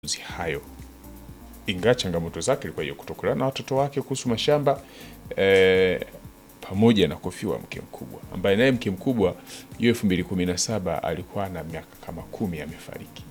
hayo ingawa changamoto zake ilikuwa hiyo kutokana na watoto wake kuhusu mashamba eh, pamoja na kufiwa mke mkubwa ambaye naye mke mkubwa hiyo elfu mbili kumi na saba alikuwa na miaka kama kumi amefariki.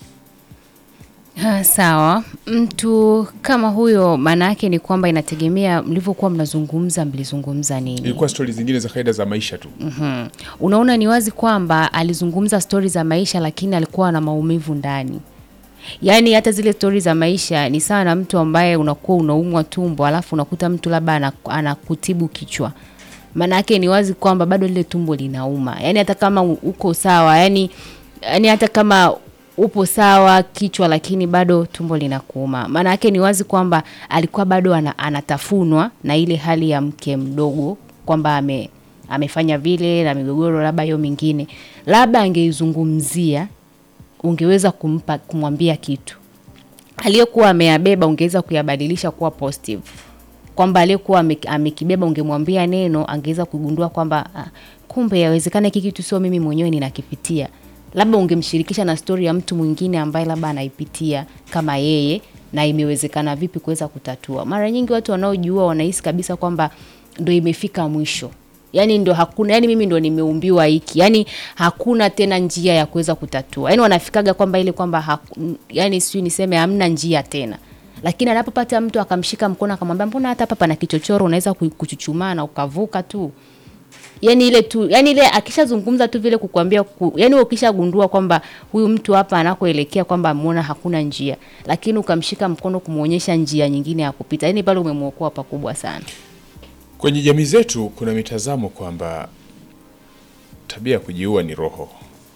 Ha, sawa. Mtu kama huyo maana yake ni kwamba inategemea mlivyokuwa mnazungumza, mlizungumza nini? Ilikuwa stori zingine za kaida za maisha tu. Mhm. Unaona, ni wazi kwamba alizungumza stori za maisha, lakini alikuwa na maumivu ndani. Yaani hata zile stori za maisha ni sawa na mtu ambaye unakuwa unaumwa tumbo, alafu unakuta mtu labda ana- anakutibu kichwa. Maana yake ni wazi kwamba bado lile tumbo linauma. Yaani hata kama u- uko sawa, yani yani hata kama upo sawa kichwa, lakini bado tumbo linakuuma. Maana yake ni wazi kwamba alikuwa bado ana, anatafunwa na ile hali ya mke mdogo kwamba ame amefanya vile na migogoro labda hiyo mingine, labda angeizungumzia, ungeweza kumpa kumwambia kitu aliyokuwa ameyabeba, ungeweza kuyabadilisha kuwa positive, kwamba aliyekuwa ame- amekibeba ungemwambia neno, angeweza kugundua kwamba ah, kumbe yawezekana hiki kitu sio mimi mwenyewe ninakipitia. Labda ungemshirikisha na stori ya mtu mwingine ambaye labda anaipitia kama yeye, na imewezekana vipi kuweza kutatua. Mara nyingi watu wanaojiua wanahisi kabisa kwamba ndo imefika mwisho yani ndo hakuna yani mimi ndo nimeumbiwa hiki yani hakuna tena njia ya kuweza kutatua yani wanafikaga kwamba ile kwamba haku- yani sijui niseme hamna njia tena lakini anapopata mtu akamshika mkono akamwambia mbona hata hapa pana kichochoro unaweza ku- kuchuchumaa na ukavuka tu yani ile tu yani ile akishazungumza tu vile kukwambia ku, yani wewe ukishagundua kwamba huyu mtu hapa anakoelekea kwamba ameona hakuna njia lakini ukamshika mkono kumuonyesha njia nyingine ya kupita yani pale umemwokoa pakubwa sana Kwenye jamii zetu kuna mitazamo kwamba tabia ya kujiua ni roho,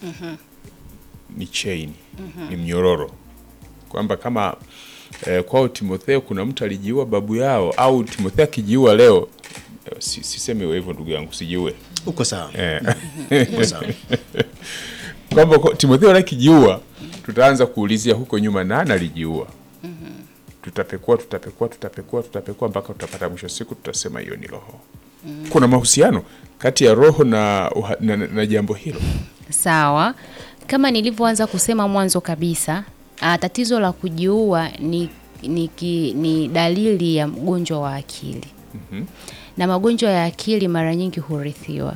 ni chain, ni mnyororo, kwamba kama eh, kwao Timotheo kuna mtu alijiua babu yao, au Timotheo akijiua leo eh, si, sisemi hivyo ndugu yangu, sijiue uko sawa eh, uko sawa kwamba kwa- Timotheo akijiua tutaanza kuulizia huko nyuma nani alijiua. Tutapekua, tutapekua, tutapekua, tutapekua mpaka tutapata mwisho siku tutasema hiyo ni roho. Kuna mahusiano kati ya roho na, uha- na, na, na jambo hilo. Sawa, kama nilivyoanza kusema mwanzo kabisa, ah, tatizo la kujiua ni, ni, ki- ni dalili ya mgonjwa wa akili na magonjwa ya akili mara nyingi hurithiwa.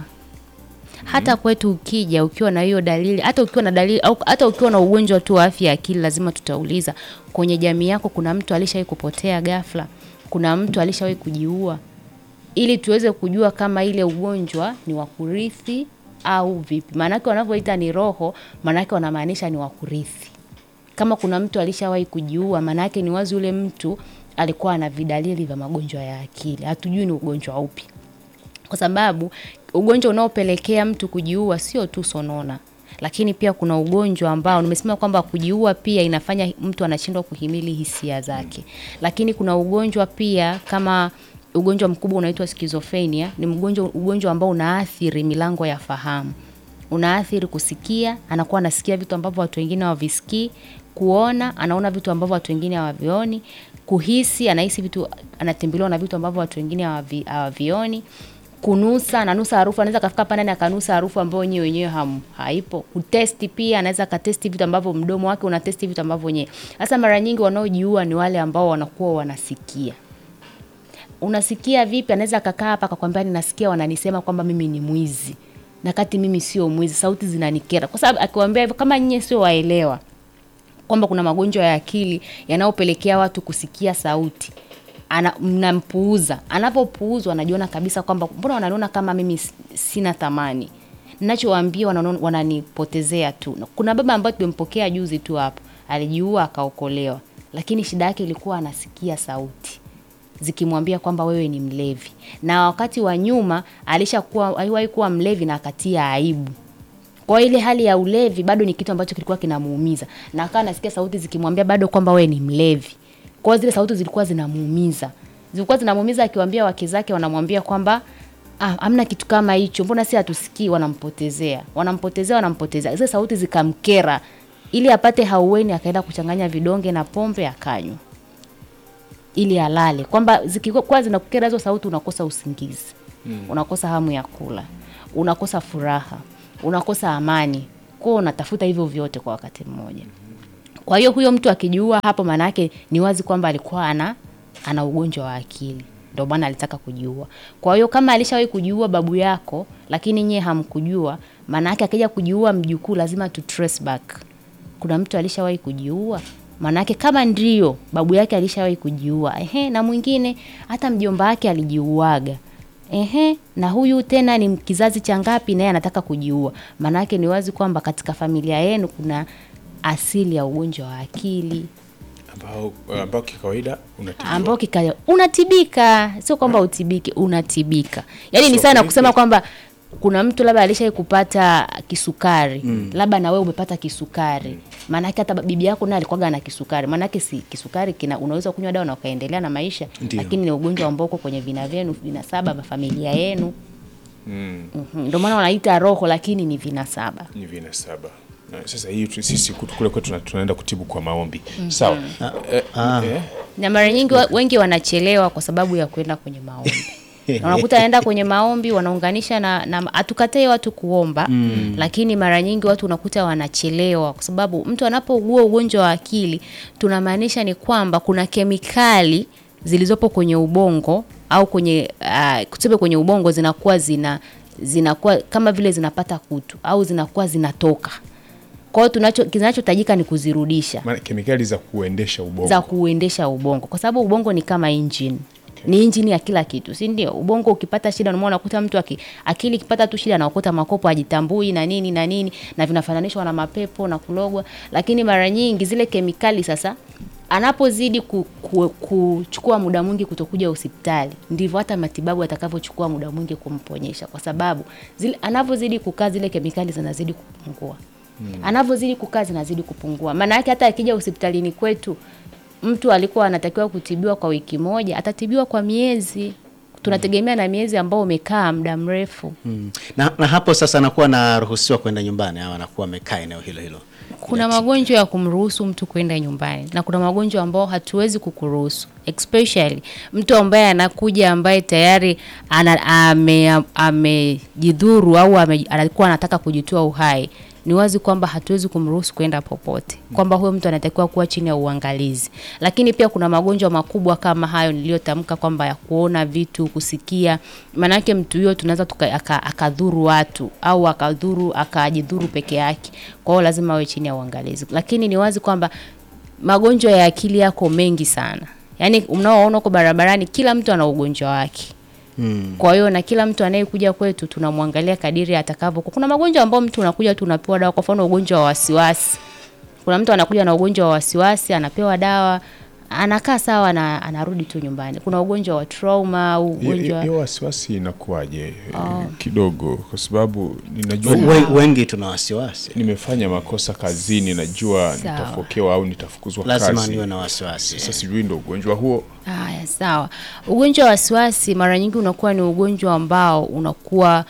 Hata kwetu ukija ukiwa na hiyo dalili, hata ukiwa na dalili au hata ukiwa na ugonjwa tu wa afya ya akili, lazima tutauliza kwenye jamii yako, kuna mtu alishawahi kupotea ghafla, kuna mtu alishawahi kujiua ili tuweze kujua kama ile ugonjwa ni wa kurithi au vipi. Maanake wanavyoita ni roho, maanake wanamaanisha ni wa kurithi. Kama kuna mtu alishawahi kujiua, maanake ni wazi yule mtu alikuwa na vidalili vya magonjwa ya akili. Hatujui ni ugonjwa upi, kwa sababu ugonjwa unaopelekea mtu kujiua sio tu sonona, lakini pia kuna ugonjwa ambao nimesema kwamba kujiua pia inafanya mtu anashindwa kuhimili hisia zake, lakini kuna ugonjwa pia kama ugonjwa mkubwa unaitwa schizophrenia. Ni mgonjwa ugonjwa ambao unaathiri milango ya fahamu, unaathiri kusikia, anakuwa anasikia vitu ambavyo watu wengine hawavisikii, kuona, anaona vitu ambavyo watu wengine hawavioni, kuhisi, anahisi vitu, anatembelewa na vitu ambavyo watu wengine hawavi- hawavioni kunusa ananusa harufu, anaweza kafika hapa ndani akanusa harufu ambayo nyewe wenyewe ham, haipo. Kutesti pia anaweza akatesti vitu ambavyo mdomo wake unatesti vitu ambavyo wenyewe. Sasa mara nyingi wanaojiua ni wale ambao wanakuwa wanasikia. Unasikia vipi? Anaweza akakaa hapa akakwambia ninasikia wananisema kwamba mimi ni mwizi, na kati mimi sio mwizi, sauti zinanikera. Kwa sababu akiwaambia hivyo, kama nyinyi sio waelewa kwamba kuna magonjwa ya akili yanayopelekea watu kusikia sauti ana, mnampuuza. Anapopuuzwa anajiona kabisa kwamba mbona wananiona kama mimi s- sina thamani, ninachowaambia wanano- wananipotezea tu. Na Kuna baba ambaye tumempokea juzi tu hapo, alijiua akaokolewa, lakini shida yake ilikuwa anasikia sauti zikimwambia kwamba wewe ni mlevi, na wakati wa nyuma alishakuwa aliwahi kuwa mlevi na akatia aibu kwa hiyo ile hali ya ulevi bado ni kitu ambacho kilikuwa kinamuumiza, na akawa anasikia sauti zikimwambia bado kwamba wewe ni mlevi. Kwa hiyo zile sauti zilikuwa zinamuumiza, zilikuwa zinamuumiza, akiwaambia wake zake wanamwambia kwamba ah, amna kitu kama hicho, mbona si hatusikii? Wanampotezea, wanampotezea, wanampotezea. Zile sauti zikamkera, ili apate haueni, akaenda kuchanganya vidonge na pombe akanywa ili alale, kwamba zikikuwa zinakukera hizo sauti, unakosa usingizi unakosa hamu ya kula, unakosa furaha, unakosa amani, kwao unatafuta hivyo vyote kwa wakati mmoja. Kwa hiyo huyo mtu akijiua hapo, maana yake ni wazi kwamba alikuwa ana ana ugonjwa wa akili, ndio maana alitaka kujiua. Kwa hiyo kama alishawahi kujiua babu yako, lakini nyie hamkujua, maana yake akija kujiua mjukuu, lazima tu trace back, kuna mtu alishawahi kujiua. Maana yake kama ndio babu yake alishawahi kujiua, ehe, na mwingine hata mjomba wake alijiuaga Ehe, na huyu tena ni kizazi cha ngapi naye anataka kujiua. Maana yake ni wazi kwamba katika familia yenu kuna asili ya ugonjwa wa akili ambao ambao kikawaida unatibiwa. ambao kikaya unatibika, sio kwamba utibike, unatibika. Yaani ni Sio sana kweli. kusema kwamba kuna mtu labda alishawahi kupata kisukari labda na wewe umepata kisukari maanake hata bibi yako naye alikuwaga na kisukari maanake si kisukari kina unaweza kunywa dawa na ukaendelea na maisha Ndio. lakini ni ugonjwa ambao uko kwenye vina vyenu vinasaba vya familia yenu Mm, Mhm, ndio maana wanaita roho lakini ni vinasaba ni vinasaba. Na Sasa hii tu- sisi kutu- kule kwetu tuna- tunaenda kutibu kwa maombi. Sawa. Eh, Ah. eh, na mara nyingi wa- wengi wanachelewa kwa sababu ya kwenda kwenye maombi Na unakuta anaenda kwenye maombi wanaunganisha na, na hatukatai watu kuomba lakini mara nyingi watu unakuta wanachelewa kwa sababu mtu anapougua ugonjwa wa akili tunamaanisha ni kwamba kuna kemikali zilizopo kwenye ubongo au kwenye uh, tuseme kwenye ubongo zinakuwa zina zinakuwa kama vile zinapata kutu au zinakuwa zinatoka kwa hiyo tunacho kinachotajika ni kuzirudisha maana kemikali za kuendesha ubongo. za kuendesha ubongo, kwa sababu ubongo ni kama engine ni injini ya kila kitu, si ndio? Ubongo ukipata shida, unaona unakuta mtu aki, akili ikipata tu shida anaokota makopo, ajitambui na nini na nini, na vinafananishwa na mapepo na kulogwa. Lakini mara nyingi zile kemikali sasa anapozidi ku, ku, kuchukua muda mwingi kutokuja hospitali, ndivyo hata matibabu atakavyochukua muda mwingi kumponyesha, kwa sababu zile anavyozidi kukaa zile kemikali zinazidi kupungua anavyozidi kukaa zinazidi kupungua. Maana yake hata akija hospitalini kwetu, mtu alikuwa anatakiwa kutibiwa kwa wiki moja, atatibiwa kwa miezi. Tunategemea na miezi ambao umekaa muda mrefu. Mm. Na, na hapo sasa anakuwa anaruhusiwa kwenda nyumbani au anakuwa amekaa eneo hilo hilo. Kuna magonjwa ya kumruhusu mtu kwenda nyumbani na kuna magonjwa ambao hatuwezi kukuruhusu, especially mtu ambaye anakuja ambaye tayari ana- ame- amejidhuru au ame- alikuwa anataka kujitoa uhai. Ni wazi kwamba hatuwezi kumruhusu kwenda popote, kwamba huyo mtu anatakiwa kuwa chini ya uangalizi. Lakini pia kuna magonjwa makubwa kama hayo niliyotamka, kwamba ya kuona vitu, kusikia. Maanake mtu huyo tunaweza tuka- aka- akadhuru watu au akadhuru akajidhuru peke yake. Kwa hiyo lazima awe chini ya uangalizi, lakini ni wazi kwamba magonjwa ya akili yako mengi sana, yaani mnaoona huko barabarani, kila mtu ana ugonjwa wake. Mm. Kwa hiyo na kila mtu anayekuja kwetu tunamwangalia kadiri atakavyo. Kuna magonjwa ambayo mtu unakuja tu unapewa dawa, kwa mfano ugonjwa wa wasiwasi. Kuna mtu anakuja na ugonjwa wa wasiwasi, anapewa dawa, anakaa sawa na anarudi tu nyumbani. Kuna ugonjwa wa trauma au Hiyo- hiyo ugonjwa hiyo wasiwasi inakuwaje kidogo, kwa sababu ninajua We- wengi tuna wasiwasi. nimefanya makosa kazini, najua Sawa. nitafokewa au nitafukuzwa Lazima kazi. niwe na wasiwasi. Sasa sijui ndo ugonjwa huo Haya, sawa. Ugonjwa wa wasiwasi mara nyingi unakuwa ni ugonjwa ambao unakuwa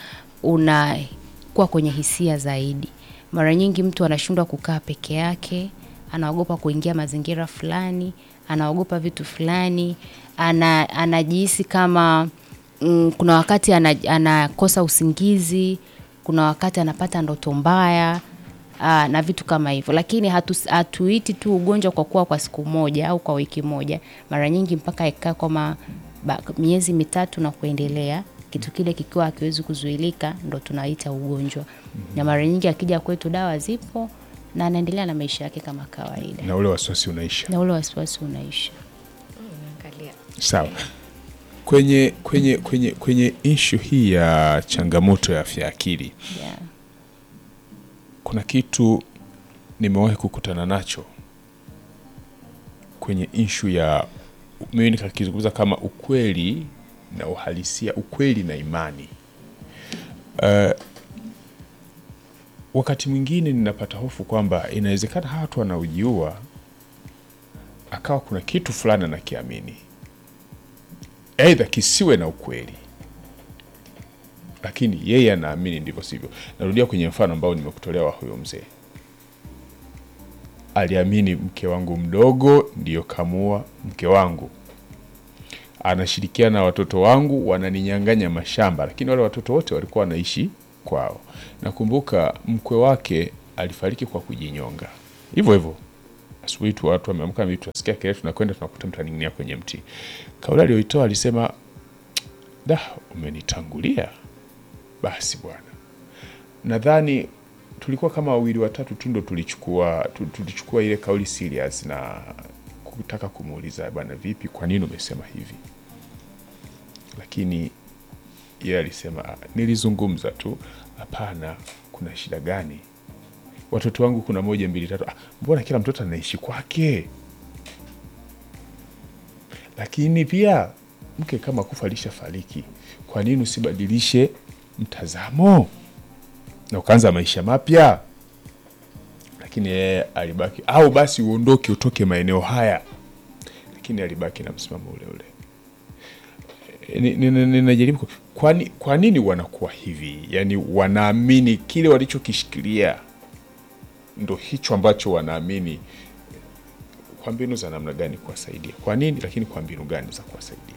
unakuwa kwenye hisia zaidi. Mara nyingi mtu anashindwa kukaa peke yake, anaogopa kuingia mazingira fulani, anaogopa vitu fulani, ana, anajihisi kama mm, kuna wakati ana, anakosa usingizi, kuna wakati anapata ndoto mbaya aa, na vitu kama hivyo, lakini hatu, hatuiti tu ugonjwa kwa kuwa kwa siku moja au kwa wiki moja. Mara nyingi mpaka ikaa kama ba- miezi mitatu na kuendelea, kitu kile kikiwa hakiwezi kuzuilika, ndo tunaita ugonjwa. Na mara nyingi akija kwetu dawa zipo na anaendelea na maisha yake kama kawaida, na ule wasiwasi unaisha. na ule wasiwasi unaisha. Sawa. Kwenye kwenye kwenye kwenye ishu hii ya changamoto ya afya ya akili, Yeah. kuna kitu nimewahi kukutana nacho kwenye ishu ya mimi nikakizungumza kama ukweli na uhalisia, ukweli na imani. Uh, wakati mwingine ninapata hofu kwamba inawezekana hawa watu wanaojiua akawa kuna kitu fulani anakiamini, aidha kisiwe na ukweli, lakini yeye anaamini ndivyo sivyo. Narudia kwenye mfano ambao nimekutolea wa huyo mzee, aliamini mke wangu mdogo ndiyo kamua mke wangu, anashirikiana na watoto wangu wananinyang'anya mashamba, lakini wale watoto wote walikuwa wanaishi kwao. Nakumbuka mkwe wake alifariki kwa kujinyonga hivyo hivyo asubuhi tu watu wameamka mimi tunasikia kelele tunakwenda tunakuta mtu aning'inia kwenye mti kauli aliyoitoa alisema da umenitangulia basi bwana nadhani tulikuwa kama wawili watatu tu ndo tulichukua tu- tulichukua ile kauli serious na kutaka kumuuliza bwana vipi kwa nini umesema hivi lakini yeye alisema "Ah, nilizungumza tu hapana kuna shida gani watoto wangu kuna moja mbili tatu ah, mbona kila mtoto anaishi kwake lakini pia mke kama kufa alishafariki kwa nini usibadilishe mtazamo na ukaanza maisha mapya lakini yeye alibaki au basi uondoke utoke maeneo haya lakini alibaki na msimamo ule ule Ni- ni- ni- ninajaribu ku- kwani kwa nini wanakuwa hivi yaani wanaamini kile walichokishikilia ndo hicho ambacho wanaamini kwa mbinu za namna gani kuwasaidia kwa nini lakini kwa mbinu gani za kuwasaidia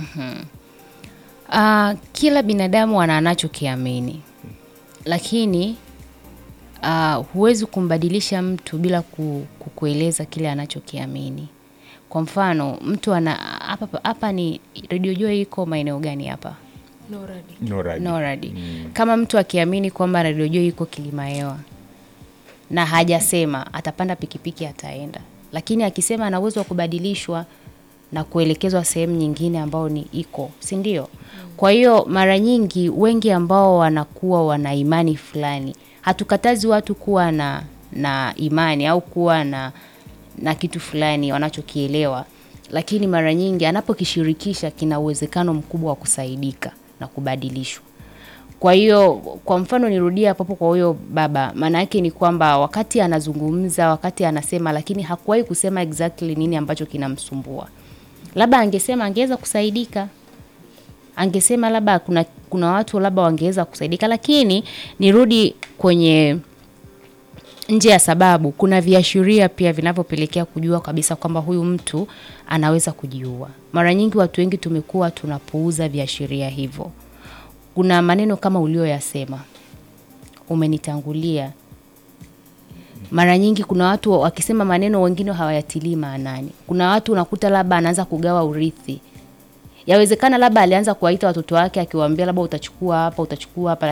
Uh, kila binadamu ana anachokiamini, lakini uh, huwezi kumbadilisha mtu bila ku, kukueleza kile anachokiamini. Kwa mfano mtu ana hapa hapa ni Radio Joy iko maeneo gani hapa? Noradi. Noradi. Noradi. Kama mtu akiamini kwamba Radio Joy iko Kilimahewa na hajasema, atapanda pikipiki ataenda, lakini akisema ana uwezo wa kubadilishwa na kuelekezwa sehemu nyingine ambao ni iko, si ndio? Kwa hiyo mara nyingi wengi ambao wanakuwa wana imani fulani, hatukatazi watu kuwa na na imani au kuwa na na kitu fulani wanachokielewa, lakini mara nyingi anapokishirikisha kina uwezekano mkubwa wa kusaidika na kubadilishwa. Kwa hiyo kwa mfano nirudie hapo hapo kwa huyo baba, maana yake ni kwamba wakati anazungumza, wakati anasema, lakini hakuwahi kusema exactly nini ambacho kinamsumbua. Labda angesema angeweza kusaidika, angesema labda kuna kuna watu labda wangeweza kusaidika, lakini nirudi kwenye nje ya sababu, kuna viashiria pia vinavyopelekea kujua kabisa kwamba huyu mtu anaweza kujiua. Mara nyingi watu wengi tumekuwa tunapuuza viashiria hivyo. Kuna maneno kama ulioyasema, umenitangulia. Mara nyingi kuna watu wakisema maneno wengine hawayatilii maanani. Kuna watu unakuta labda anaanza kugawa urithi, yawezekana labda alianza kuwaita watoto wake akiwaambia labda utachukua hapa, utachukua hapa,